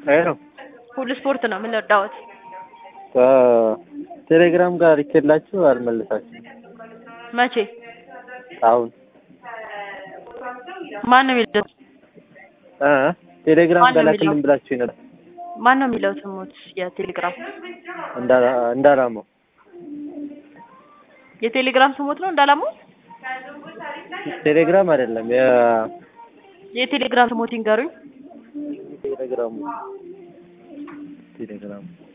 ሄሎ ሁሉ ስፖርት ነው የምንወዳወት። ከቴሌግራም ጋር ልኬላችሁ አልመለሳችሁም። መቼ? አሁን ማን ነው የሚለው? እ ቴሌግራም ማን ነው ጋር ላክልን የሚለው? ብላችሁ ነበር። ማን ነው የሚለው ስሙት? የቴሌግራም እንዳላ- እንዳላማው የቴሌግራም ስሙት ነው እንዳላማው። ቴሌግራም አይደለም የ የቴሌግራም ስሙት ይንገሩኝ። ቴሌግራሙ ቴሌግራሙ